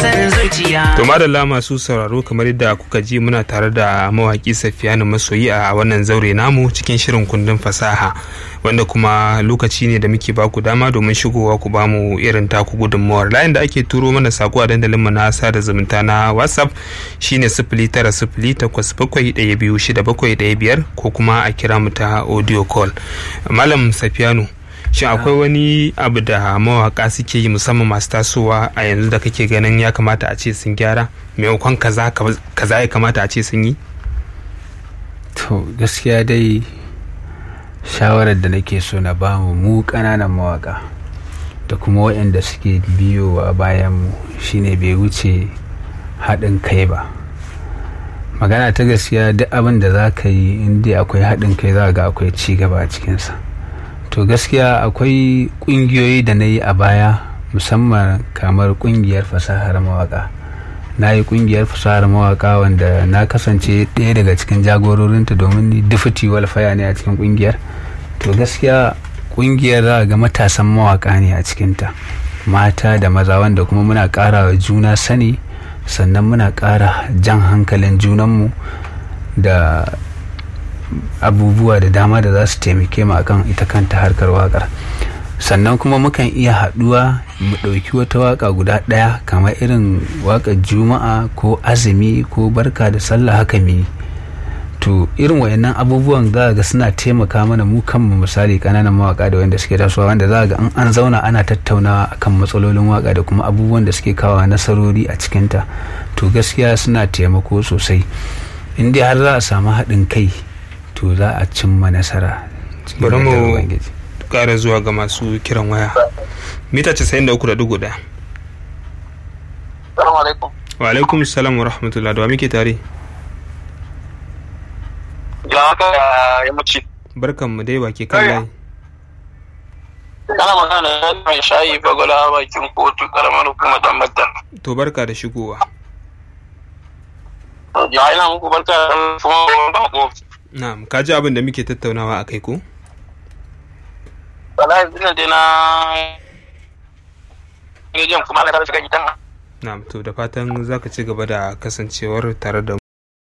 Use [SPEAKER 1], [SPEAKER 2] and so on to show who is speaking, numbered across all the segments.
[SPEAKER 1] san zuciya
[SPEAKER 2] To madalla masu sauraro kamar yadda kuka ji muna tare da mawaki Safiyanu Masoyi a wannan zaure namu cikin shirin kundin fasaha wanda kuma lokaci ne da muke baku dama domin shigowa ku bamu irin taku gudunmawar layin da ake turo mana sako a dandalin mu na sada zumunta na WhatsApp shine sifili tara sifili takwas bakwai ɗaya biyu shida bakwai ɗaya biyar ko kuma a kira mu ta audio call. Malam Safiyanu shin akwai wani abu da mawaka suke yi musamman masu tasowa a yanzu da kake ganin ya kamata a ce sun gyara maimakon kaza kaza ya kamata a ce sun yi
[SPEAKER 3] to gaskiya dai shawarar da nake so na bamu mu ƙananan mawaka da kuma waɗanda suke biyowa bayan mu shine bai wuce haɗin kai ba magana ta gaskiya duk abin da za ka yi inda akwai haɗin kai za ga akwai ci gaba a cikinsa to gaskiya akwai kungiyoyi da na yi a baya musamman kamar kungiyar fasahar mawaka na yi kungiyar fasahar mawaka wanda na kasance ɗaya daga cikin jagororinta domin ni dufiti walfaya ne a cikin kungiyar to gaskiya kungiyar za ga matasan mawaka ne a cikinta mata da maza wanda kuma muna ƙara wa juna sani sannan muna ƙara jan hankalin junanmu da abubuwa da dama da za su taimake mu akan ita kanta harkar wakar sannan kuma mukan iya haɗuwa mu ɗauki wata waka guda ɗaya kamar irin wakar juma'a ko azumi ko barka da sallah haka mi to irin wayannan abubuwan za ga suna taimaka mana mu kanmu misali kananan mawaka da wanda suke tasowa wanda za ga an zauna ana tattaunawa akan matsalolin waka da kuma abubuwan da suke kawo nasarori a cikinta to gaskiya suna taimako sosai in dai har za a samu haɗin kai to za a cimma nasara
[SPEAKER 2] bari mu kara zuwa ga masu kiran waya mita 93.1 wa alaikum salam wa rahmatullah da wa muke tare
[SPEAKER 4] ya haka ya mace
[SPEAKER 2] barkan mu dai baki kan layi
[SPEAKER 4] kana magana da mai shayi bagula bakin kotu karamar hukumar dan madda
[SPEAKER 2] to barka da shigowa
[SPEAKER 4] ya ina muku barka da kuma bako
[SPEAKER 2] Na'am, ka ji abin da muke tattaunawa a kai ko?
[SPEAKER 4] Wallahi ina dai na rediyon kuma aka tabbata kan ita.
[SPEAKER 2] Na'am, to da fatan za ka ci gaba da kasancewar tare da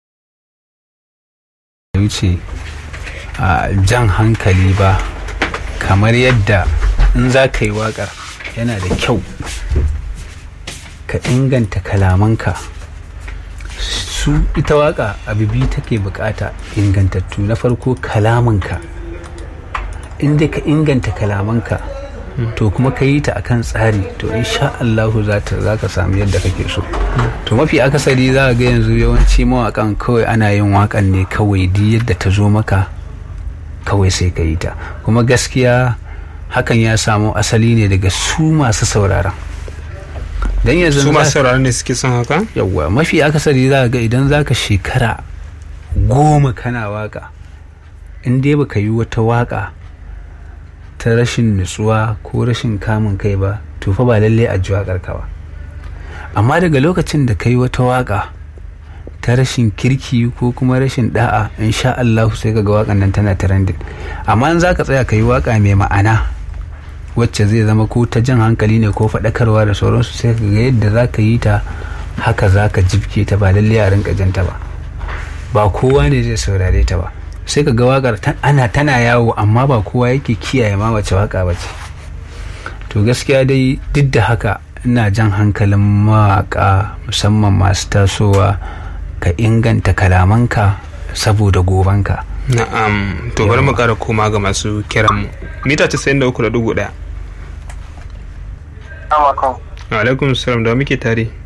[SPEAKER 3] wuce a jan hankali ba kamar yadda in za ka yi waƙar yana da kyau ka inganta kalamanka su ita waka abu biyu take bukata ingantattu na farko kalamanka inda ka inganta kalamanka to kuma ka yi ta akan tsari to insha Allahu za ka samu yadda kake so to mafi akasari za ga yanzu yawanci mawakan kawai ana yin wakan ne kawai di yadda ta zo maka kawai sai ka yi ta kuma gaskiya hakan ya samu asali ne daga su masu sauraron dan yanzu
[SPEAKER 2] su masu sauraron ne suke son haka
[SPEAKER 3] yawwa mafi akasari za ga idan za ka shekara goma kana waka in dai baka yi wata waka ta rashin nutsuwa ko rashin kamun kai ba to fa ba lallai a ji wakar ka ba amma daga lokacin da ka yi wata waka ta rashin kirki ko kuma rashin da'a insha Allah sai ka ga wakan nan tana trending amma in za ka tsaya ka yi waka mai ma'ana wacce zai zama ko ta jan hankali ne ko faɗakarwa da sauransu sai ka ga yadda za ka yi ta haka za ka jibke ta ba lalle a rinka janta ba ba kowa ne zai saurare ta ba sai ka ga wakar ana tana yawo amma ba kowa yake kiyaye ma wace waka ba ce to gaskiya dai duk da haka ina jan hankalin mawaka musamman masu tasowa ka inganta kalamanka saboda gobanka
[SPEAKER 2] na'am to bari mu kara koma ga masu kiran mu mita 93.1
[SPEAKER 4] Amakon.
[SPEAKER 2] alaikum salam da muke tare